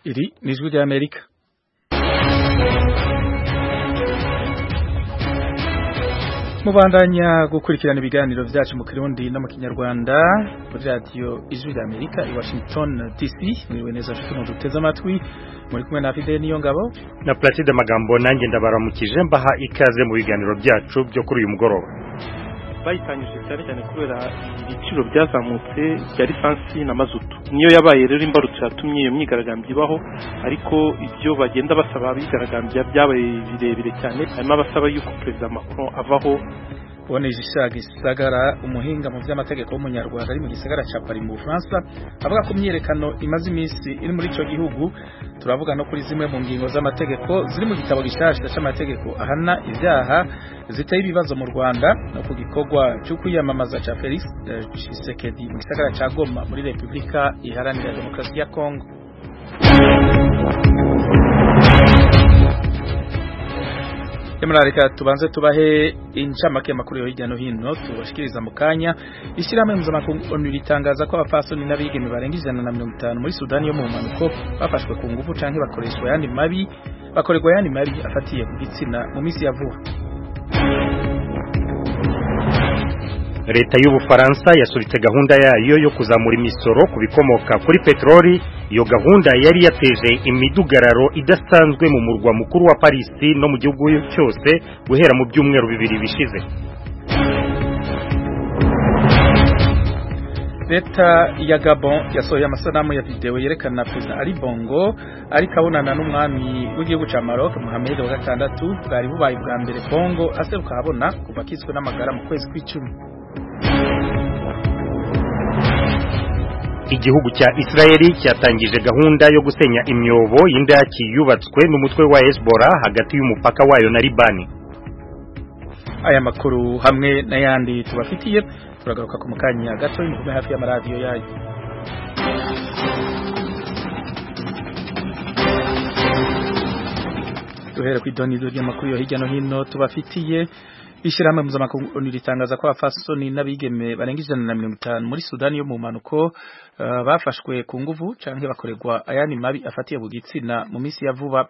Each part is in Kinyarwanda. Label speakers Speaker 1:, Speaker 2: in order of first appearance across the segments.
Speaker 1: Hivi News with America. mubandanya gukurikirana ibiganiro byacu mu kirundi no mu kinyarwanda muri radiyo ijwi ry'amerika i washington dc mwiriwe neza nshuti muduteze amatwi muri kumwe na fide niyo ngabo
Speaker 2: na placide magambo nanjye ndabaramukije mbaha ikaze mu biganiro byacu byo kuri uyu mugoroba
Speaker 3: bayitanyije cyane cyane kubera ibiciro byazamutse bya lisansi na mazutu niyo yabaye rero imbarutso yatumye iyo myigaragambyo ibaho ariko ibyo bagenda basaba abigaragambya byabaye birebire cyane harimo abasaba yuko perezida macron avaho
Speaker 1: boneje isaga gisagara umuhinga mu by'amategeko w'umunyarwanda ari mu gisagara cya Paris mu Bufaransa avuga ko imyerekano imaze iminsi iri muri icyo gihugu turavuga no kuri zimwe mu ngingo z'amategeko ziri mu gitabo gishyashya cy'amategeko ahana ibyaha ziteye ibibazo mu Rwanda no ku gikorwa cyo kwiyamamaza cya Felix Tshisekedi mu gisagara cya Goma muri Repubulika Iharanira Demokarasi ya Kongo Emra reka tubanze tubahe incamake makuru yo hirya no hino tubashikiriza mu kanya ishyirahamwe mpuzamakungu ONU ritangaza ko abapfasoni n'abigeme barenga ijana na mirongo itanu muri Sudani yo mu bumanuko bafashwe ku ngufu canke bakoreshwa yandi mabi bakorerwa yandi mabi afatiye ku gitsina mu minsi ya vuba
Speaker 2: leta y'ubufaransa yasubitse gahunda yayo yo kuzamura imisoro ku bikomoka kuri peteroli iyo gahunda yari yateje imidugararo idasanzwe mu murwa mukuru wa paris no mu gihugu cyose guhera mu byumweru bibiri bishize
Speaker 1: leta ya gabon yasohoye amasanamu ya videwo yerekana perezida ari bongo ariko abonana n'umwami w'igihugu cya maroc muhammed wa gatandatu bwari bubaye bwa mbere bongo aseruka ahabona kuva akizwe n'amagara mu kwezi kw'icumi
Speaker 2: igihugu cya israeli cyatangije gahunda yo gusenya imyobo y'indaki yubatswe n'umutwe wa hezbollah hagati y'umupaka wayo na libani
Speaker 1: aya makuru hamwe n'ayandi tubafitiye turagaruka ku mukanya gato y'imvume hafi y'amaradiyo yayo duhere ku idonido ry'amakuru yo hirya no hino tubafitiye ishyirahamwe mpuzamakungu onu ritangaza ko abafasoni n'abigeme barenga ijana na mirongo itanu muri sudani yo mu mpanuko bafashwe ku nguvu cyangwa bakorerwa ayandi mabi afatiye ku gitsina mu minsi ya vuba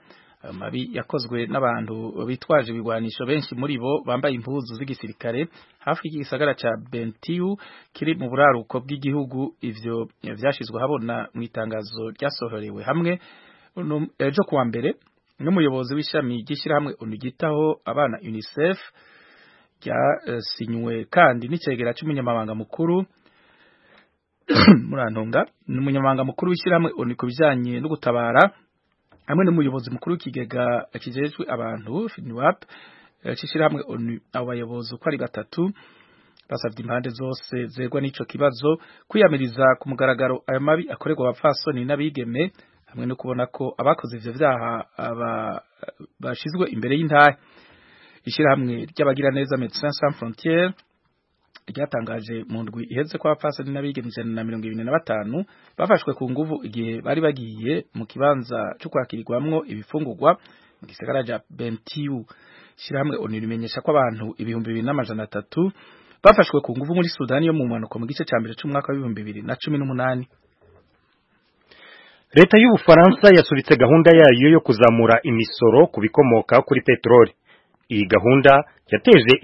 Speaker 1: mabi yakozwe n'abantu bitwaje ibigwanisho benshi muri bo bambaye impuzu z'igisirikare hafi y'igisagara cya Bentiu kiri mu buraruko bw'igihugu ivyo vyashizwe habona mu itangazo ryasohorewe hamwe ejo kuwa mbere n'umuyobozi w'ishami ry'ishyirahamwe unigitaho abana UNICEF ryasinywe kandi n'icegera cy'umunyamabanga mukuru murantunga n'umunyamabanga mukuru w'ishyirahamwe oni ku bijyanye no gutabara hamwe n'umuyobozi mukuru w'ikigega kijejwe abantu FINWAP cishyirahamwe onu abayobozi uko ari batatu basabye impande zose zegwa n'ico kibazo kwiyamiriza ku mugaragaro ayo mabi akorerwa abapfasoni n'abigeme hamwe no kubona ko abakoze ivyo vyaha bashizwe imbere y'intahe ishyirahamwe ry'abagiraneza Medecins Sans Frontières ryatangaje mu ndwi iheze ko abapfasoni n'abigeme ijana na mirongo ibiri na batanu bafashwe ku nguvu igihe bari bagiye mu kibanza cyo kwakirirwamwo ibifungurwa mu gisagara cya Bentiu ishyirahamwe onu rimenyesha ko abantu ibihumbi bibiri n'amajana atatu bafashwe ku nguvu muri Sudani yo mu mpanuka mu gice cya mbere cy'umwaka w'ibihumbi bibiri na cumi n'umunani
Speaker 2: leta y'ubufaransa yasubitse gahunda yayo yo kuzamura imisoro ku bikomoka kuri peteroli iyi gahunda yateje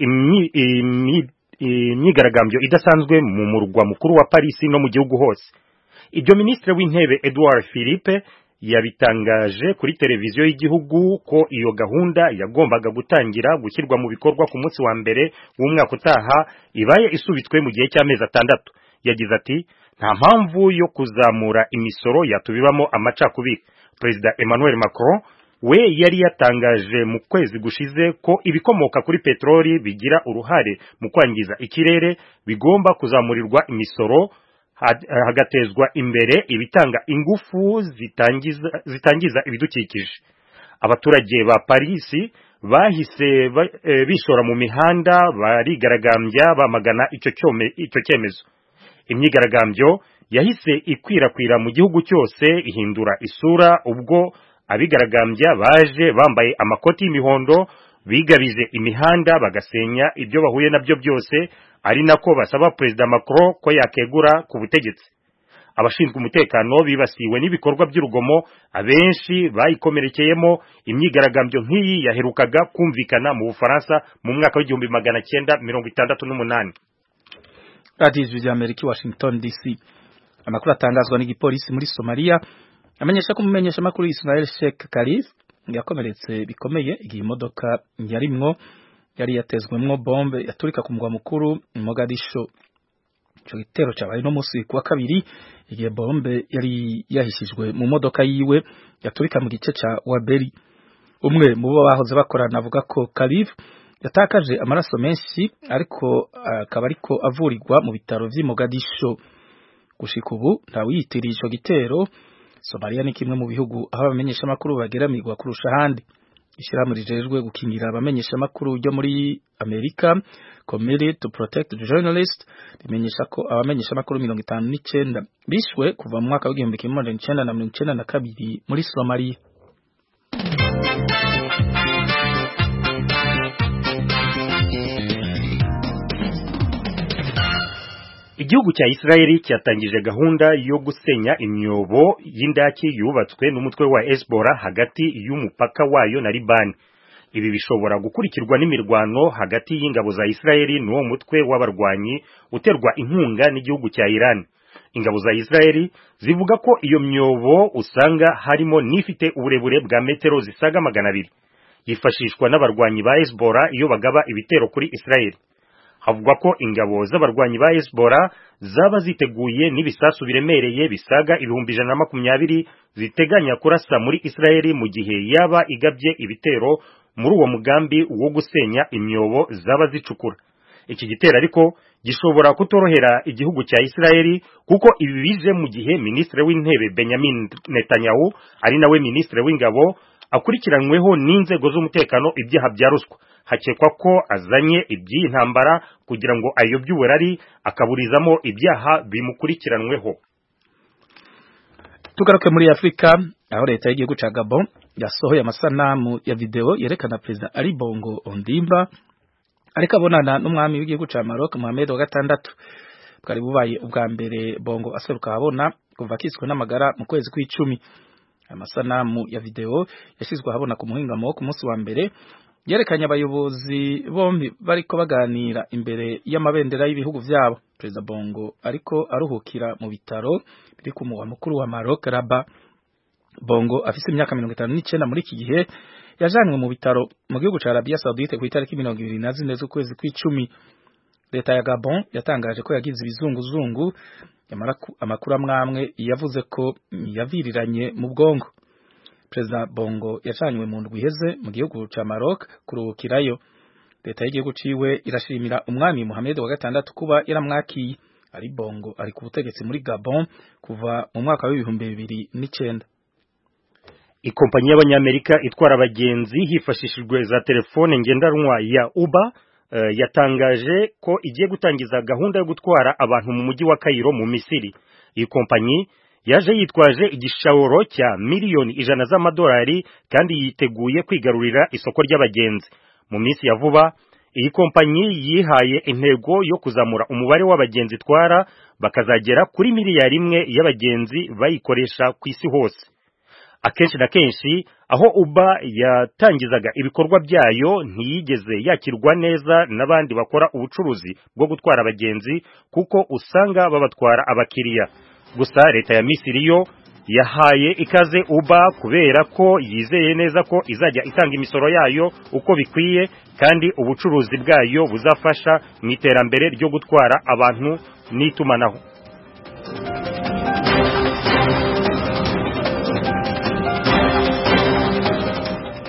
Speaker 2: imyigaragambyo idasanzwe mu murwa mukuru wa Paris no mu gihugu hose ibyo minisitiri w'intebe Edouard Philippe yabitangaje kuri televiziyo y'igihugu ko iyo gahunda yagombaga gutangira gushyirwa mu bikorwa ku munsi wa mbere w'umwaka utaha ibaye isubitswe mu gihe cy'amezi atandatu yagize ati nta mpamvu yo kuzamura imisoro yatubibamo amacakubiri perezida Emmanuel Macron we yari yatangaje mu kwezi gushize ko ibikomoka kuri peteroli bigira uruhare mu kwangiza ikirere bigomba kuzamurirwa imisoro hagatezwa imbere ibitanga ingufu zitangiza, zitangiza ibidukikije abaturage ba Paris bahise e, bishora mu mihanda barigaragambya bamagana icyo icyo cyemezo imyigaragambyo yahise ikwirakwira mu gihugu cyose ihindura isura ubwo abigaragambya baje bambaye amakoti y'imihondo bigabije imihanda bagasenya ibyo bahuye nabyo byose ari nako basaba perezida Macron ko yakegura ku butegetsi abashinzwe umutekano bibasiwe n'ibikorwa by'urugomo abenshi bayikomerekeyemo imyigaragambyo nk'iyi yaherukaga kumvikana mu bufaransa mu mwaka w'igihumbi magana cyenda mirongo itandatu n'umunani
Speaker 1: radiyo ijwi ry'amerika washington dc amakuru atangazwa n'igipolisi muri somaliya amenyesha ko umumenyeshamakuru israel sheikh karif yakomeretse bikomeye igihe imodoka yarimwo yari yatezwemwo bombe yaturika ku mugwa mukuru Mogadisho ico gitero cabaye no musi kuwa kabiri igihe bombe yari yahishijwe mu modoka yiwe yaturika mu gice ca Waberi umwe mu bo bahoze bakorana avuga ko Kalif yatakaje amaraso menshi ariko akaba ariko avurirwa mu bitaro vy'i Mogadisho gushika ubu ntawiyitirije ico gitero Somalia ni kimwe mu bihugu aho abamenyesha makuru bageramirwa kurusha handi ishyirahamwe rijejwe gukingira abamenyesha amakuru yo muri Amerika Committee to Protect the Journalist rimenyesha ko abamenyesha amakuru 59 bishwe kuva mu mwaka w'igihumbi kimwe magana cyenda na mirongo cyenda na kabiri muri Somalia
Speaker 2: igihugu cya Israeli cyatangije gahunda yo gusenya imyobo y'indaki yubatswe n'umutwe wa Hezbollah hagati y'umupaka wayo na Liban ibi bishobora gukurikirwa n'imirwano hagati y'ingabo za Israeli n'uwo mutwe w'abarwanyi uterwa inkunga n'igihugu cya Iran ingabo za Israeli zivuga ko iyo myobo usanga harimo n'ifite uburebure bwa metero zisaga magana abiri yifashishwa n'abarwanyi ba Hezbollah iyo bagaba ibitero kuri Israeli havugwa ko ingabo z'abarwanyi ba Hezbollah zaba ziteguye n'ibisasu biremereye bisaga ibihumbi ijana na makumyabiri ziteganya kurasa muri Israeli mu gihe yaba igabye ibitero muri uwo mugambi wo gusenya imyobo zaba zicukura iki gitero ariko gishobora kutorohera igihugu cya Israeli kuko ibi bije mu gihe minisitiri w'intebe Benjamin Netanyahu ari nawe minisitiri w'ingabo akurikiranyweho n'inzego z'umutekano ibyaha bya ruswa hakekwa ko azanye iby'iyi ntambara kugira ngo ayobye uburari akaburizamo ibyaha bimukurikiranweho
Speaker 1: tugaruke muri afurika aho leta y'igihugu cya gabo yasohoye amasanamu ya videwo yerekana perezida ari bongo ondimba ariko abonana n'umwami w'igihugu cya maroc muhammed wa gatandatu bwari bubaye ubwa mbere bongo aseruka ahabona kuva akiswe n'amagara mu kwezi kw'icumi amasanamu ya videwo yashyizwe ahabona ku muhingamo wo ku munsi wa mbere yerekanye abayobozi bombi bariko baganira imbere y'amabendera y'ibihugu vyabo perezida bongo ariko aruhukira mu bitaro biri ku mugwa mukuru wa maroc raba bongo afise imyaka mirongo itanu n'icenda muri iki gihe yajanwe mu bitaro mu gihugu ca arabiya saudite ku itariki mirongo ibiri na zine z'ukwezi kw'icumi leta ya gabon yatangaje ko yagize ibizunguzungu amakuru amwamwe yavuze ko yaviriranye mu bwongo perezida bongo yacanywe mu ndwi iheze mu gihugu cya maroc kuruhukirayo leta y'igihugu ciwe irashimira umwami muhammed wa gatandatu kuba yaramwakiye ari bongo ari ku butegetsi muri gabon kuva mu mwaka w'ibihumbi bibiri n'icenda
Speaker 2: ikompanyi y'abanyamerika itwara abagenzi hifashishijwe za telefone ngendanwa ya uber uh, yatangaje ko igiye gutangiza gahunda yo gutwara abantu mu mujyi wa kayiro mu misiri iyi kompanyi yaje yitwaje igishoro cya miliyoni ijana z'amadolari kandi yiteguye kwigarurira isoko ry'abagenzi mu minsi ya vuba iyi kompanyi yihaye intego yo kuzamura umubare w'abagenzi itwara bakazagera kuri miliyari imwe y'abagenzi bayikoresha ku isi hose akenshi na kenshi aho uba yatangizaga ibikorwa byayo ntiyigeze yakirwa neza n'abandi bakora ubucuruzi bwo gutwara abagenzi kuko usanga babatwara abakiriya gusa leta ya misiri yo yahaye ikaze uba kubera ko yizeye neza ko izajya itanga imisoro yayo uko bikwiye kandi ubucuruzi bwayo buzafasha mu iterambere ryo gutwara abantu n'itumanaho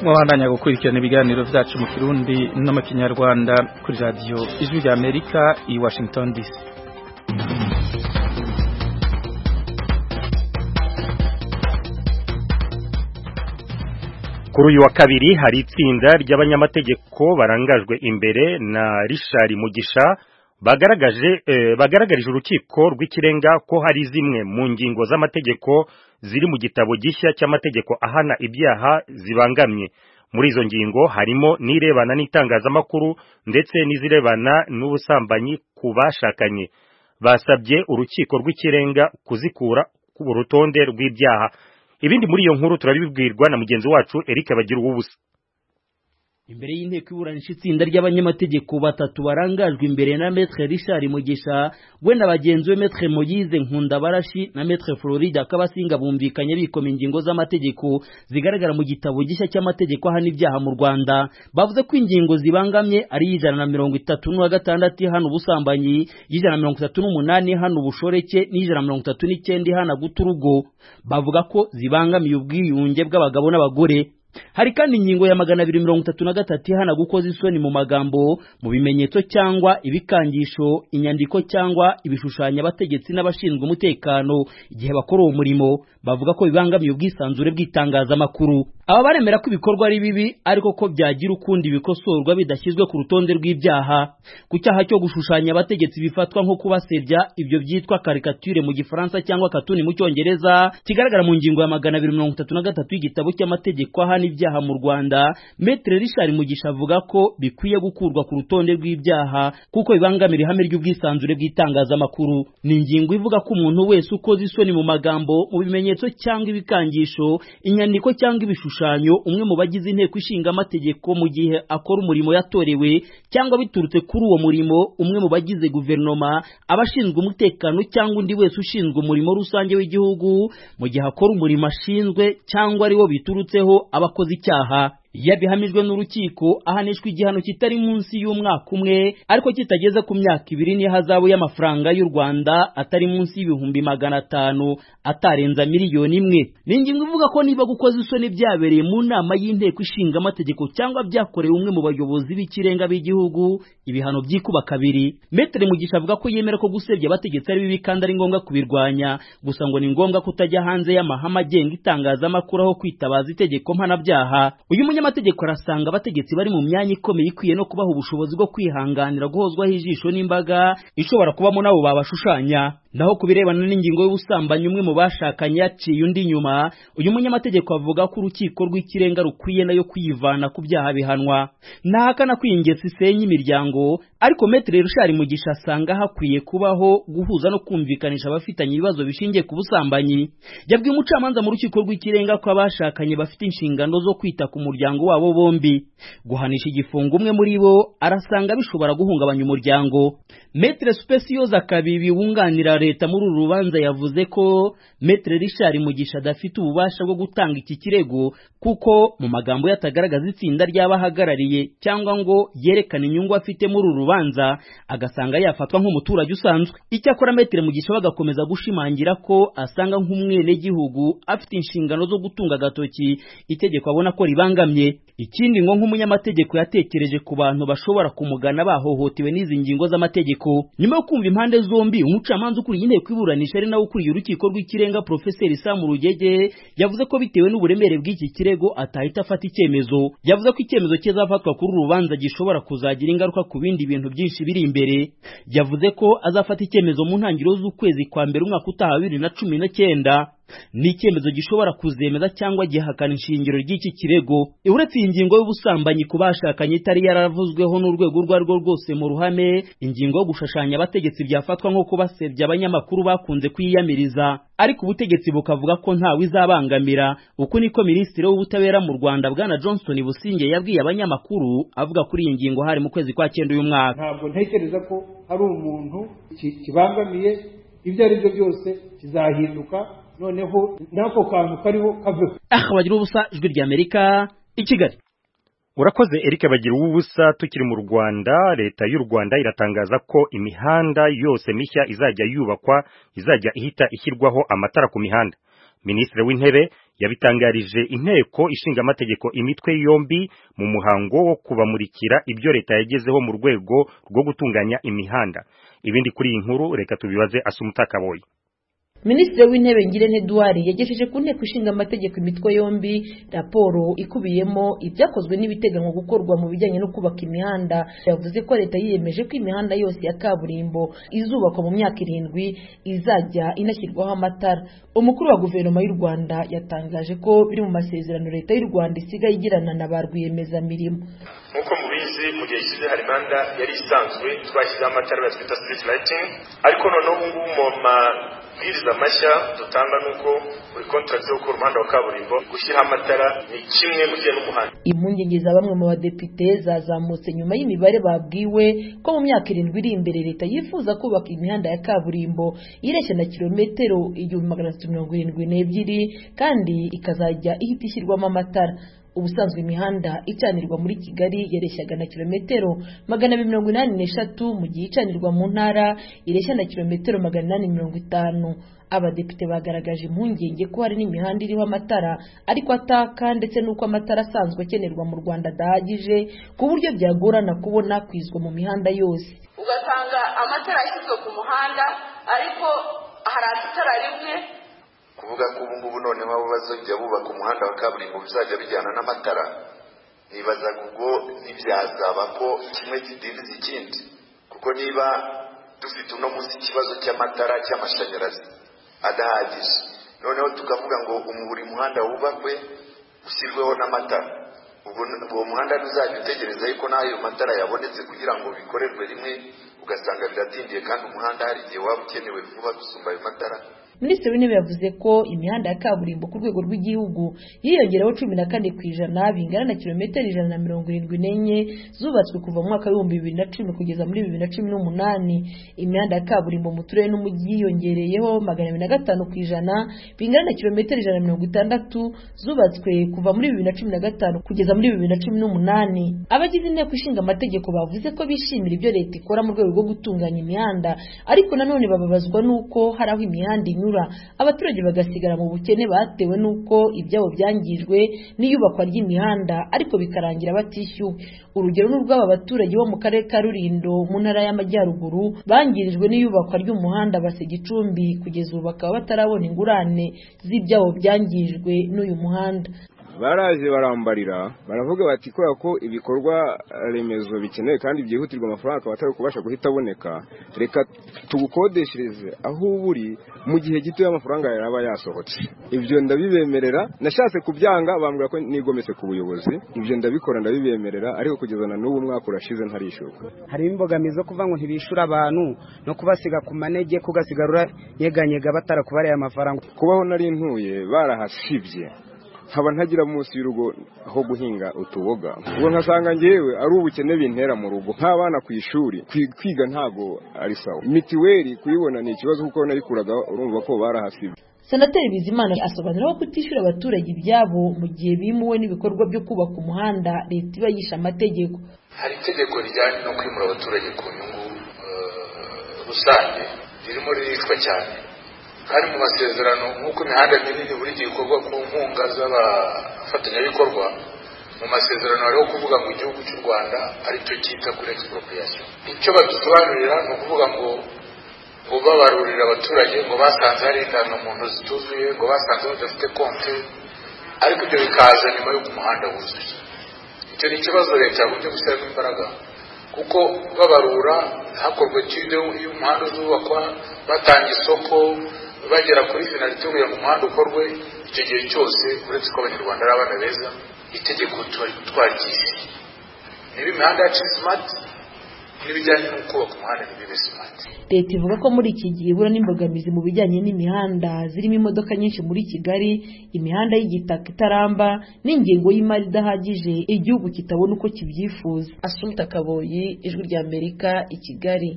Speaker 1: mwabandanya gukurikirana ibiganiro byacu mu kirundi no mu kinyarwanda kuri radiyo ijwi rya amerika i washington dc
Speaker 2: kuri uyu wa kabiri hari itsinda ry'abanyamategeko barangajwe imbere na Richard Mugisha bagaragaje eh, bagaragarije urukiko rw'ikirenga ko hari zimwe mu ngingo z'amategeko ziri mu gitabo gishya cy'amategeko ahana ibyaha zibangamye muri izo ngingo harimo n'irebana n'itangazamakuru ndetse n'izirebana n'ubusambanyi ku bashakanye basabye urukiko rw'ikirenga kuzikura ku rutonde rw'ibyaha ibindi muri iyo nkuru turabibwirwa na mugenzi wacu Eric bagira ubusa
Speaker 4: imbere y'inteko iburanisha itsinda ry'abanyamategeko batatu barangajwe imbere na metre Richard Mugisha we na bagenzi we metre Moyize Nkundabarashi na metre Florida Kabasinga bumvikanye bikoma ingingo z'amategeko zigaragara mu gitabo gishya cy'amategeko ahana ibyaha mu Rwanda bavuze ko ingingo zibangamye ari ijana na mirongo itatu n'uwa gatandatu ihana ubusambanyi ijana na mirongo itatu n'umunani ihana ubushoreke n'ijana na mirongo itatu n'icyenda ihana guta urugo bavuga ko zibangamiye ubwiyunge bw'abagabo n'abagore hari kandi ingingo ya magana abiri mirongo itatu na gatatu ihana gukoza isoni mu magambo mu bimenyetso cyangwa ibikangisho inyandiko cyangwa ibishushanyo abategetsi n'abashinzwe umutekano igihe bakora uwo murimo bavuga ko bibangamiye ubwisanzure bw'itangazamakuru aba baremera ko ibikorwa ari bibi ariko ko byagira ukundi bikosorwa bidashyizwe ku rutonde rw'ibyaha ku cyaha cyo gushushanya abategetsi bifatwa nko kubasebya ibyo byitwa karikatire mu gifaransa cyangwa katuni mu cyongereza kigaragara mu ngingo ya magana abiri mirongo itatu na gatatu y'igitabo cy'amategeko ahana ibyaha mu Rwanda Maitre Richard Mugisha avuga ko bikwiye gukurwa ku rutonde rw'ibyaha kuko bibangamira ihame ry'ubwisanzure bw'itangazamakuru ni ingingo ivuga ko umuntu wese ukoze isoni mu magambo mu bimenyetso cyangwa ibikangisho inyandiko cyangwa ibishushanyo umwe mu bagize inteko ishinga amategeko mu gihe akora umurimo yatorewe cyangwa biturutse kuri uwo murimo umwe mu bagize guverinoma abashinzwe umutekano cyangwa undi wese ushinzwe umurimo rusange w'igihugu mu gihe akora umurimo ashinzwe cyangwa ariwo biturutseho aba abakoze icyaha iyo abihamijwe n'urukiko ahanishwa igihano kitari munsi y'umwaka umwe ariko kitageze ku myaka ibiri n'ihazabu y'amafaranga y'u Rwanda atari munsi y'ibihumbi magana atanu atarenza miliyoni imwe ni ingingo ivuga ko niba gukoza isoni byabereye mu nama y'inteko ishinga amategeko cyangwa byakorewe umwe mu bayobozi b'ikirenga b'igihugu ibihano byikuba kabiri Maitre Mugisha avuga ko yemera ko gusebya abategetsi ari bibi kandi ari ngombwa kubirwanya gusa ngo ni ngombwa kutajya hanze y'amahame agenga itangazamakuru aho kwitabaza itegeko mpanabyaha uyu umunyamategeko arasanga abategetsi bari mu myanya ikomeye ikwiye no kubaha ubushobozi bwo kwihanganira guhozwaho ijisho n'imbaga ishobora kubamo nabo babashushanya naho ku birebana n'ingingo y'ubusambanyi umwe mu bashakanye yaciye undi nyuma uyu munyamategeko avuga ko urukiko rw'ikirenga rukwiye nayo kwivana ku byaha bihanwa ntahakana ko iyi ngeso isenya imiryango ariko Maitre Richard Mugisha asanga hakwiye kubaho guhuza no kumvikanisha abafitanye ibibazo bishingiye ku busambanyi yabwiye umucamanza mu rukiko rw'ikirenga ko abashakanye bafite inshingano zo kwita ku muryango umuryango wabo bombi guhanisha igifungo umwe muri bo arasanga bishobora guhungabanya umuryango Maître Speciose Akabibi wunganira leta muri uru rubanza yavuze ko Maître Richard Mugisha adafite ububasha bwo gutanga iki kirego kuko mu magambo yatagaragaza itsinda ry'abahagarariye cyangwa ngo yerekane inyungu afite muri uru rubanza agasanga yafatwa nk'umuturage usanzwe icyakora Maître Mugisha bagakomeza gushimangira ko asanga nk'umwenegihugu afite inshingano zo gutunga agatoki itegeko abona ko ribangamye ikindi ngo nk'umunyamategeko yatekereje ku bantu bashobora kumugana bahohotewe n'izi ngingo z'amategeko nyuma yo kumva impande zombi umucamanza ukuriye inteko iburanisha ari nawe ukuriye urukiko rw'ikirenga profeseri Sam Rugege yavuze ko bitewe n'uburemere bw'iki kirego atahita afata icyemezo yavuze ko icyemezo kizafatwa kuri uru rubanza gishobora kuzagira ingaruka ku bindi bintu byinshi biri imbere yavuze ko azafata icyemezo mu ntangiriro z'ukwezi kwa mbere umwaka utaha bibiri na cumi n'icyenda ni icyemezo gishobora kuzemeza cyangwa gihakana inshingiro ry'iki kirego uretse iyi ngingo y'ubusambanyi ku bashakanye itari yaravuzweho n'urwego urwo ari rwo rwose mu ruhame ingingo yo gushashanya abategetsi byafatwa nko kubasebya abanyamakuru bakunze kwiyamiriza ariko ubutegetsi bukavuga ko ntawe izabangamira uku niko minisitiri w'ubutabera mu rwanda bwana johnson businge yabwiye abanyamakuru avuga kuri iyi ngingo hari mu kwezi kwa cyenda uyu mwaka
Speaker 5: ntabwo ntekereza ko hari umuntu kibangamiye ibyo ari byo byose kizahinduka noneho n'ako kantu kariho kaveho
Speaker 4: aha bagira ubusa ijwi ry'amerika i kigali
Speaker 2: urakoze eric bagira ubusa tukiri mu rwanda leta y'u rwanda iratangaza ko imihanda yose mishya izajya yubakwa izajya ihita ishyirwaho amatara ku mihanda minisitiri w'intebe yabitangarije inteko ishinga amategeko imitwe yombi mu muhango wo kubamurikira ibyo leta yagezeho mu rwego rwo gutunganya imihanda ibindi kuri iyi nkuru reka tubibaze asumutakaboye
Speaker 6: minisitiri w'intebe ngirente eduwari yagejeje ku nteko ishinga amategeko imitwe yombi raporo ikubiyemo ibyakozwe n'ibiteganywa gukorwa mu bijyanye no kubaka imihanda yavuze ko leta yiyemeje ko imihanda yose ya kaburimbo izubakwa mu myaka irindwi izajya inashyirwaho amatara umukuru wa guverinoma y'u rwanda yatangaje ko biri mu masezerano leta y'u rwanda isigaye igirana na ba rwiyemezamirimo
Speaker 7: nk'uko mubizi mu gihe gishize hari imihanda yari isanzwe twashyizeho amatara ya twita street lighting ariko noneho ubu ngubu mu mabwiriza mashya dutanga ni uko buri contract yo gukora umuhanda wa kaburimbo gushyiraho amatara ni kimwe mu gihe n'umuhanda
Speaker 6: impungenge za bamwe mu badepite zazamutse nyuma y'imibare babwiwe ko mu myaka irindwi iri imbere leta yifuza kubaka imihanda ya kaburimbo ireshya na kilometero igihumbi magana atatu mirongo irindwi n'ebyiri kandi ikazajya ihita ishyirwamo amatara ubusanzwe imihanda icanirwa muri kigali yareshyaga na kilometero magana abiri mirongo inani n'eshatu mu gihe icanirwa mu ntara ireshya na kilometero magana inani mirongo itanu abadepite bagaragaje impungenge ko hari n'imihanda iriho amatara ariko ataka ndetse n'uko amatara asanzwe akenerwa mu rwanda adahagije ku buryo byagorana kubona kwizwa mu mihanda yose
Speaker 8: ugasanga amatara yashyizwe ku muhanda ariko hari amatara rimwe
Speaker 7: kuvuga ko ubu ngubu noneho abo bazajya bubaka umuhanda wa kaburimbo bizajya bijyana n'amatara nibazaga ubwo ntibyazaba ko kimwe kidindiza ikindi kuko niba dufite uno munsi ikibazo cy'amatara cy'amashanyarazi adahagije noneho tukavuga ngo umu- buri muhanda wubakwe ushyirweho n'amatara ubwo uwo muhanda ntuzajya utegereza yuko n'ayo matara yabonetse kugira ngo bikorerwe rimwe ugasanga biratindiye kandi umuhanda hari igihe waba ukenewe vuba gusumba ayo matara
Speaker 6: minisitiri w'intebe yavuze ko imihanda ya kaburimbo ku rwego rw'igihugu yiyongereho cumi na kane ku ijana bingana na kilometero ijana na mirongo irindwi n'enye zubatswe kuva mu mwaka w'ibihumbi bibiri na cumi kugeza muri bibiri na cumi n'umunani imihanda ya kaburimbo mu turere n'umujyi yiyongereyeho magana abiri na gatanu ku ijana bingana na kilometero ijana na mirongo itandatu zubatswe kuva muri bibiri na cumi na gatanu kugeza muri bibiri na cumi n'umunani abagize inteko ishinga amategeko bavuze ko bishimira ibyo leta ikora mu rwego rwo gutunganya imihanda ariko nanone bababazwa n'uko hari aho imihanda inyura abaturage bagasigara mu bukene batewe n'uko ibyabo byangijwe n'iyubakwa ry'imihanda ariko bikarangira batishyuwe urugero ni urw'aba baturage bo mu karere ka rurindo mu ntara y'amajyaruguru bangirijwe n'iyubakwa ry'umuhanda basa igicumbi kugeza ubu bakaba batarabona ingurane z'ibyabo byangijwe n'uyu muhanda
Speaker 9: baraje barambarira baravuga bati kubera ko ibikorwa remezo bikenewe kandi byihutirwa amafaranga akaba atari kubasha guhita aboneka reka tugukodeshereze aho uba uri mu gihe gito y'amafaranga yaba yasohotse ibyo ndabibemerera nashatse kubyanga bambwira ko nigometse ku buyobozi ibyo ndabikora ndabibemerera ariko kugeza na n'ubu umwaka urashize ntarishyurwa
Speaker 10: hari imbogamizi zo kuvuga ngo ntibishyura abantu no kubasiga ku manege kugasigarura nyeganyega batarakubariye amafaranga
Speaker 9: kubaho nari ntuye barahasibye nkaba ntagira munsi y'urugo ho guhinga utuboga ubwo nkasanga ngewe ari ubukene bintera mu rugo nk'abana ku ishuri kwi- kwiga ntago ari sawa mitiweli kuyibona ni ikibazo kuko nayikuraga urumva ko barahasibye
Speaker 6: Senateri Bizimana asobanura ko kutishyura abaturage ibyabo mu gihe bimuwe n'ibikorwa byo kubaka umuhanda leta iba yishe amategeko
Speaker 7: hari itegeko rijyanye no kwimura abaturage ku nyungu eh, rusange ririmo riricwa cyane kandi mu masezerano nk'uko imihanda minini buri gihe ikorwa ku nkunga z'abafatanyabikorwa mu masezerano hariho kuvuga ngo igihugu cy'u rwanda aricyo cyita kuri expropriation icyo badusobanurira ni ukuvuga ngo ngo babarurira abaturage ngo basanze hari indangamuntu zituzuye ngo basanze badafite konte ariko ibyo bikaza nyuma y'uko umuhanda wuzuye icyo ni ikibazo leta yagombye gushyiramo imbaraga kuko babarura hakorwa kirido y'umuhanda uzubakwa batanga isoko bagera kuri finalite kugira ngo umuhanda ukorwe icyo gihe cyose uretse ko abanyarwanda ari abana beza itegeko tuba- twaryisi niba imihanda yacu iri smart n'ibijyanye no kubaka umuhanda ntibibe smart
Speaker 6: leta ivuga ko muri iki gihe ibura n'imbogamizi mu bijyanye n'imihanda zirimo imodoka nyinshi muri Kigali imihanda y'igitaka itaramba n'ingengo y'imari idahagije igihugu kitabona uko kibyifuza Asumta Kaboyi ijwi rya Amerika i Kigali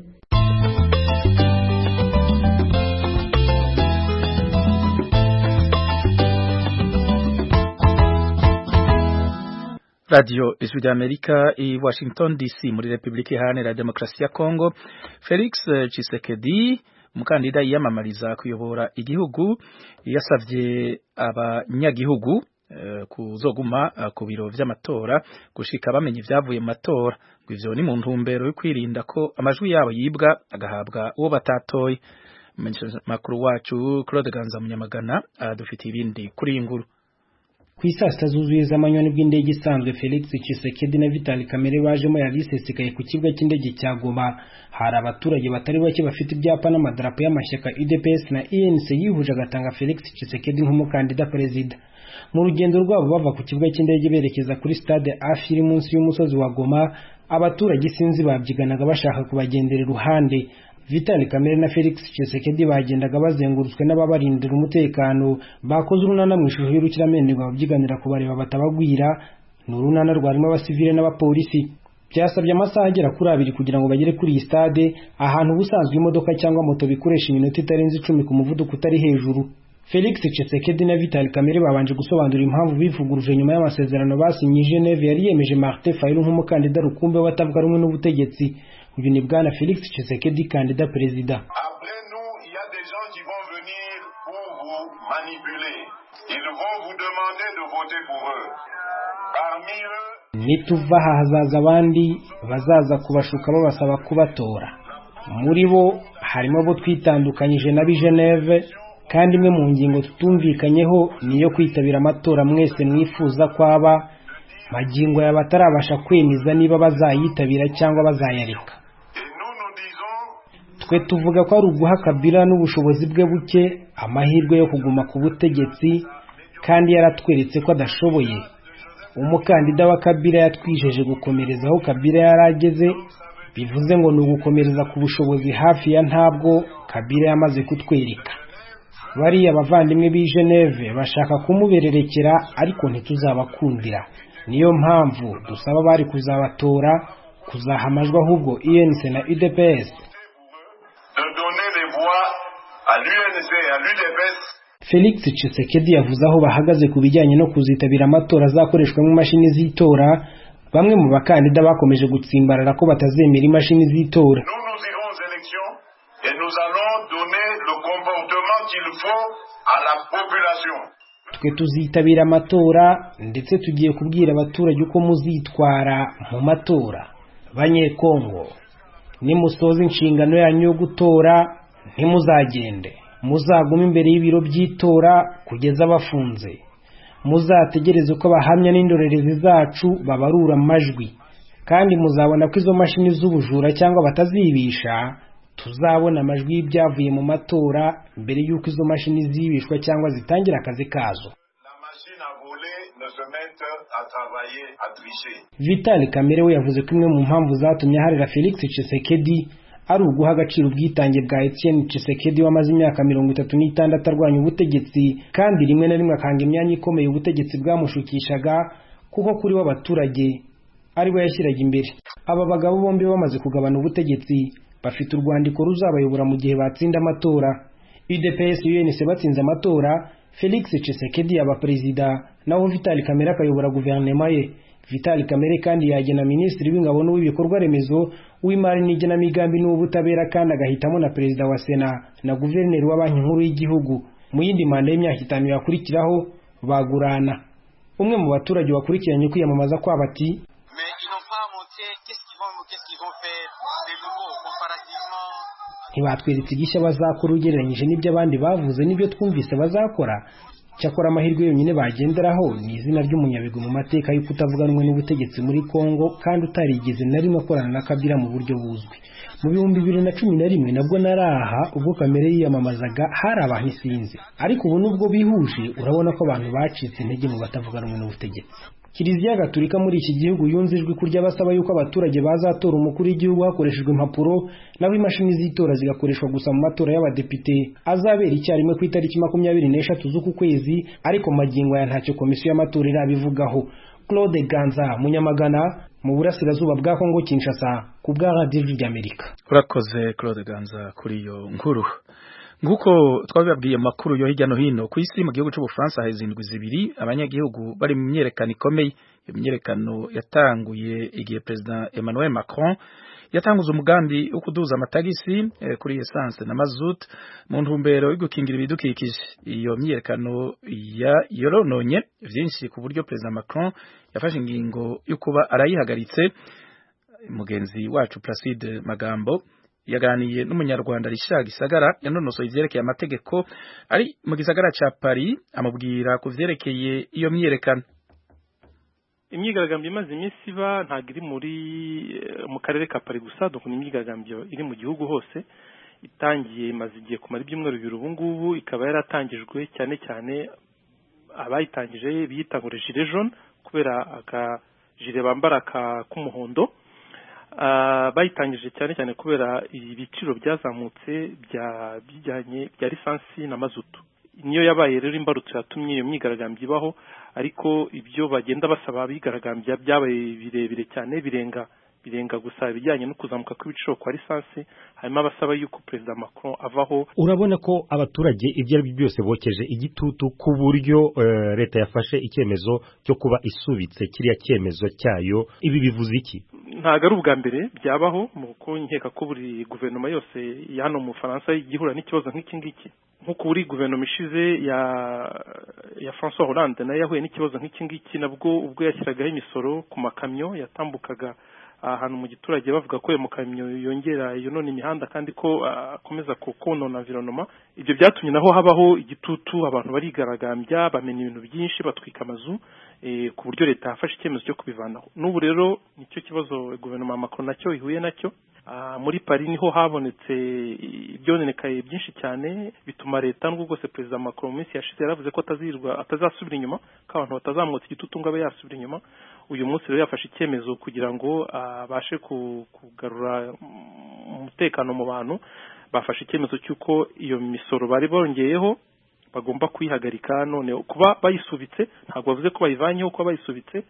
Speaker 1: Radio Ijwi ry'Amerika i Washington DC muri Republika Iharanira Demokarasi ya Kongo Felix Tshisekedi umukandida yiyamamariza kuyobora igihugu yasavye abanyagihugu eh, kuzoguma eh, ku biro vy'amatora gushika bamenye ivyavuye mu matora ngo ivyo ni mu ntumbero yo kwirinda ko amajwi yabo yibwa agahabwa uwo batatoye Menyesha makuru wacu Claude Ganza Munyamagana adufitiye ibindi kuri iyi nkuru
Speaker 11: ku isaa sita zuzuye z'amanyoni bw'indege isanzwe felix cisekedi na vitali kamere bajemo yabisesekaye ku kibuga cy'indege cya goma hari abaturage batari bake bafite ibyapa n'amadarapo y'amashyaka udps na enc yihuje agatanga felix cisekedi nk'umukandida perezida mu rugendo rwabo bava ku kibuga cy'indege berekeza kuri stade afi iri munsi y'umusozi wa goma abaturage sinzi babyiganaga bashaka kubagendera iruhande Vitali Kamere na Felix Tshisekedi bagendaga bazengurutswe n'ababarindira umutekano bakoze urunana mu ishusho y'urukiramende babyiganira kubareba batabagwira ni urunana rwarimo abasivile n'abapolisi byasabye amasaha agera kuri abiri kugira ngo bagere kuri iyi stade ahantu ubusanzwe imodoka cyangwa moto bikoresha iminota itarenze icumi ku muvuduko utari hejuru Felix Tshisekedi na Vital Kamerhe babanje gusobanura impamvu bivuguruje nyuma y'amasezerano basinye Geneve yari yemeje Martin Fayulu nk'umukandida rukumbi w'abatavuga rumwe n'ubutegetsi uyu ni bwana Felix Tshisekedi kandida perezida nituva aha hazaza abandi bazaza kubashuka babasaba kubatora muri bo harimo abo twitandukanyije n'ab'i Geneve kandi imwe mu ngingo tutumvikanyeho ni iyo kwitabira amatora mwese mwifuza kwaba magingo yaba atarabasha kwemeza niba bazayitabira cyangwa bazayareka twe tuvuga ko ari uguha kabila n'ubushobozi bwe buke amahirwe yo kuguma ku butegetsi kandi yaratweretse ko adashoboye umukandida wa kabila yatwijeje gukomereza aho kabila yari ageze bivuze ngo ni ugukomereza ku bushobozi hafi ya ntabwo kabila yamaze kutwereka bariya abavandimwe b'i Geneve bashaka kumubererekera ariko ntituzabakundira niyo mpamvu dusaba bari kuzabatora kuzaha amajwi ahubwo UNC na UDPS Felix Tshisekedi yavuze aho bahagaze ku bijyanye no kuzitabira amatora azakoreshwamo imashini z'itora bamwe mu bakandida bakomeje gutsimbarara ko batazemera imashini z'itora twe tuzitabira amatora ndetse tugiye kubwira abaturage uko muzitwara mu matora banyekongo nimusoza inshingano yanyu yo gutora ntimuzagende muzagume imbere y'ibiro by'itora kugeza bafunze muzategereze uko abahamya n'indorerezi zacu babarura amajwi kandi muzabona ko izo mashini z'ubujura cyangwa batazibisha tuzabona amajwi y'ibyavuye mu matora mbere y'uko izo mashini zibishwa cyangwa zitangira akazi kazo vitali kamere we yavuze ko imwe mu mpamvu zatumye harira felix Tshisekedi ari uguha agaciro ubwitange bwa Etienne Tshisekedi wamaze imyaka mirongo itatu n'itandatu arwanya ubutegetsi kandi rimwe na rimwe akanga imyanya ikomeye ubutegetsi bwamushukishaga kuko kuri we abaturage ari we yashyiraga imbere aba bagabo bombi bamaze kugabana ubutegetsi bafite urwandiko ruzabayobora mu gihe batsinda amatora UDPS UNC batsinze amatora Felix Tshisekedi yaba perezida naho Vital Kamerhe akayobora guverinoma ye Vital Kamerhe kandi yagena minisitiri w'ingabo n'uw'ibikorwa remezo w'imari n'igenamigambi n'uw'ubutabera kandi agahitamo na perezida wa sena na guverineri wa banki nkuru y'igihugu mu yindi manda y'imyaka itanu yakurikiraho bagurana umwe mu baturage wakurikiranye kwiyamamaza kwabo ati ntibatweretse igishya bazakora ugereranyije n'ibyo abandi bavuze n'ibyo twumvise bazakora cyakora amahirwe yonyine bagenderaho ni izina ry'umunyabigwi mu mateka yo kutavuganwa n'ubutegetsi muri congo kandi utarigeze na rimwe akorana na kabila mu buryo buzwi mu bihumbi bibiri na cumi na rimwe nabwo nari aha ubwo kamere yiyamamazaga hari abantu isinzi ariko ubu nubwo bihuje urabona ko abantu bacitse intege mu batavuganwa n'ubutegetsi kiliziya gaturika muri iki gihugu yunze ijwi ko ry'abasaba yuko abaturage bazatora umukuru w'igihugu hakoreshejwe impapuro naho imashini z'itora zigakoreshwa gusa mu matora y'abadepite azabera icyarimwe ku itariki makumyabiri n'eshatu z'uku kwezi ariko magingo ya ntacyo komisiyo y'amatora irabivugaho claude ganza munyamagana mu burasirazuba bwa kongo kinshasa ku bwa radiyo ry'amerika
Speaker 1: urakoze claude ganza kuri iyo nkuru nguko twabibabwiye amakuru yo hirya no hino ku isi mu gihugu cy'ubufaransa haheze indwi zibiri abanyagihugu bari mu myerekano ikomeye iyo myerekano yatanguye igihe perezida emmanuel macron yatanguze umugambi wo kuduza amatagisi kuri esanse na mazut mu ntumbero yo gukingira ibidukikije iyo myerekano yorononye byinshi ku buryo perezida macron yafashe ingingo yo kuba arayihagaritse mugenzi wacu placide magambo yaganiye n'umunyarwanda Richard Gisagara yanonosoye ivyerekeye amategeko ari mu gisagara ca Paris amubwira ku vyerekeye iyo myiyerekano
Speaker 3: imyigaragambyo imaze iminsi iba ntabwo iri muri mu karere ka Paris gusa dukunda imyigaragambyo iri mu gihugu hose itangiye imaze igihe kumara ibyumweru bibiri ubu ngubu ikaba yaratangijwe cyane cyane abayitangije biyitangura jire jone kubera akajire bambara k'umuhondo bayitangije cyane cyane kubera ibiciro byazamutse bijyanye bya lisansi na mazutu niyo yabaye rero imbarutso yatumye iyo myigaragambyo ibaho ariko ibyo bagenda basaba abigaragambya byabaye birebire cyane birenga birenga gusa ibijyanye no kuzamuka kw'ibiciro kwa lisansi harimo abasaba yuko perezida Macron avaho
Speaker 2: urabona ko abaturage ibyo ari byo byose bokeje igitutu ku buryo eh, leta yafashe icyemezo cyo kuba isubitse kiriya cyemezo cyayo ibi bivuze iki
Speaker 3: ntabwo ari ubwa mbere byabaho mu nkeka ko buri guverinoma yose ya hano mu Faransa igihura n'ikibazo nk'iki ngiki nk'uko buri guverinoma ishize ya ya François Hollande nayo yahuye n'ikibazo nk'iki ngiki nabwo ubwo yashyiragaho imisoro ku makamyo yatambukaga ahantu mu giturage bavuga ko ayo makamyo yongera yonona imihanda kandi ko akomeza konona environoma ibyo byatumye naho habaho igitutu abantu barigaragambya bamenya ibintu byinshi batwika amazu ku buryo leta yafashe icyemezo cyo kubivanaho n'ubu rero nicyo kibazo guverinoma ya Macron nacyo ihuye nacyo muri Paris niho habonetse ibyononekaye byinshi cyane bituma leta n'ubwo bwose perezida Macron mu minsi yashize yaravuze ko atazirwa atazasubira inyuma ko abantu batazamutse igitutu ngo abe yasubira inyuma uyu munsi rero yafashe icyemezo kugira ngo abashe kugarura umutekano mu bantu bafashe icyemezo cy'uko iyo misoro bari bongeyeho bagomba kuyihagarika none kuba bayisubitse ntabwo bavuze ko bayivanyeho kuba bayisubitse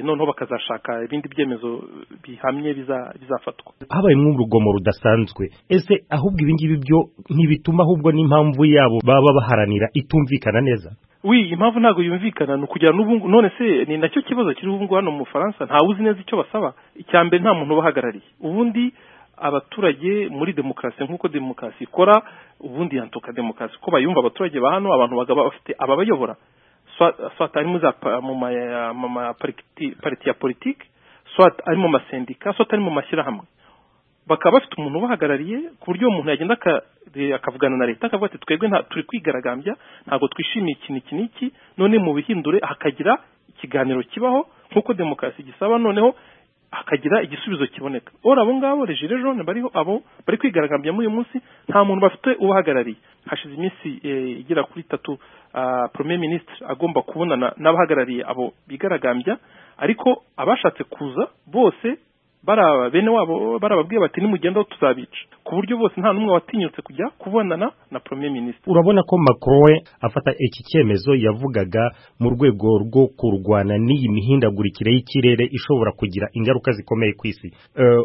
Speaker 3: noneho bakazashaka ibindi byemezo bihamye bizafatwa
Speaker 2: habayemo urugomo rudasanzwe ese ahubwo ibingibi byo ntibituma ahubwo n'impamvu yabo baba baharanira itumvikana neza
Speaker 3: wi impamvu ntabwo yumvikana ni ukugira n'ubu none se ni nacyo kibazo kiri ubu ngubu hano mu bufaransa ntawe uzi neza icyo basaba icya mbere nta muntu ubahagarariye ubundi abaturage muri demokarasi nk'uko demokarasi ikora ubundi yantuka demokarasi uko bayumva abaturage ba hano abantu bagaba bafite ababayobora swat ari mu ma pariti ya politiki swat ari mu masendika swat ari mu mashyirahamwe bakaba bafite umuntu ubahagarariye ku buryo uwo muntu yagenda akavugana na leta akavuga ati twebwe turi kwigaragambya ntabwo twishimiye ikintu iki n'iki none mu bihindure hakagira ikiganiro kibaho nk'uko demokarasi gisaba noneho hakagira igisubizo kiboneka ora abo ngabo regire jone bariho abo bari kwigaragambya muri uyu munsi nta muntu bafite ubahagarariye hashize iminsi igera kuri itatu premier ministre agomba kubonana n'abahagarariye abo bigaragambya ariko abashatse kuza bose baraba bene wabo barababwiye bati nimugendaho tuzabica ku buryo bose nta n'umwe watinyutse kujya kubonana na premier ministre
Speaker 2: urabona ko macron we afata iki cyemezo yavugaga mu rwego rwo kurwana n'iyi mihindagurikire y'ikirere ishobora kugira ingaruka zikomeye ku isi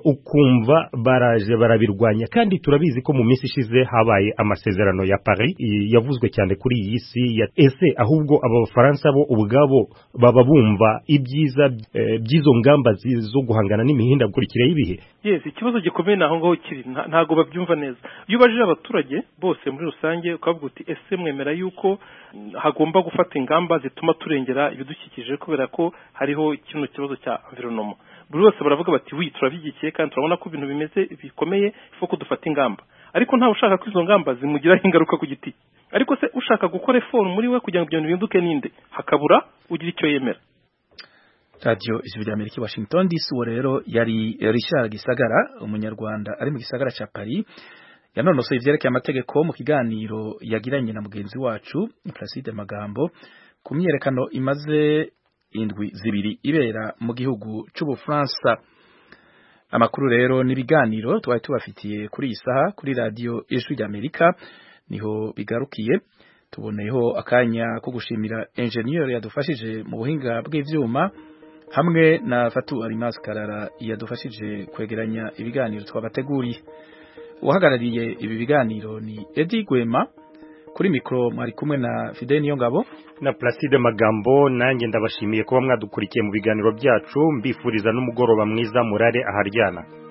Speaker 2: ukumva baraje barabirwanya kandi turabizi ko mu minsi ishize habaye amasezerano ya paris yavuzwe cyane kuri iyi si ese ahubwo aba bafaransa bo ubwabo baba bumva ibyiza by'izo ngamba zo guhangana n'imihindagurikire imihindagurikire y'ibihe
Speaker 3: yes ikibazo gikomeye naho ngaho kiri ntago babyumva neza iyo ubajije abaturage bose muri rusange ukavuga uti ese mwemera yuko hagomba gufata ingamba zituma turengera ibidukikije kubera ko hariho kino kibazo cya environoma buri wese baravuga bati wi turabigikiye kandi turabona ko ibintu bimeze bikomeye ifu ko dufata ingamba ariko ntawe ushaka ko izo ngamba zimugiraho ingaruka ku giti ariko se ushaka gukora efoni muri we kugira ngo ibyo bintu bihinduke ninde hakabura ugira icyo yemera
Speaker 1: radiyo ijwi rya amerika washington dc uwo rero yari richard gisagara umunyarwanda ari mu gisagara cya paris yanonosoye ibyerekeye amategeko mu kiganiro yagiranye na mugenzi wacu placide magambo ku myerekano imaze indwi zibiri ibera mu gihugu cy'ubufaransa amakuru rero n'ibiganiro twari tubafitiye kuri iyi saha kuri radiyo ijwi rya amerika niho bigarukiye tuboneyeho akanya ko gushimira enjeniyeri yadufashije mu buhinga bw'ibyuma hamwe na fatu arimasi karara yadufashije kwegeranya ibiganiro twabateguriye uhagarariye ibi biganiro ni edi gwema kuri mikoro mwari kumwe na fide niyo ngabo
Speaker 2: na placide magambo nanjye ndabashimiye kuba mwadukurikiye mu biganiro byacu mbifuriza n'umugoroba mwiza murare aharyana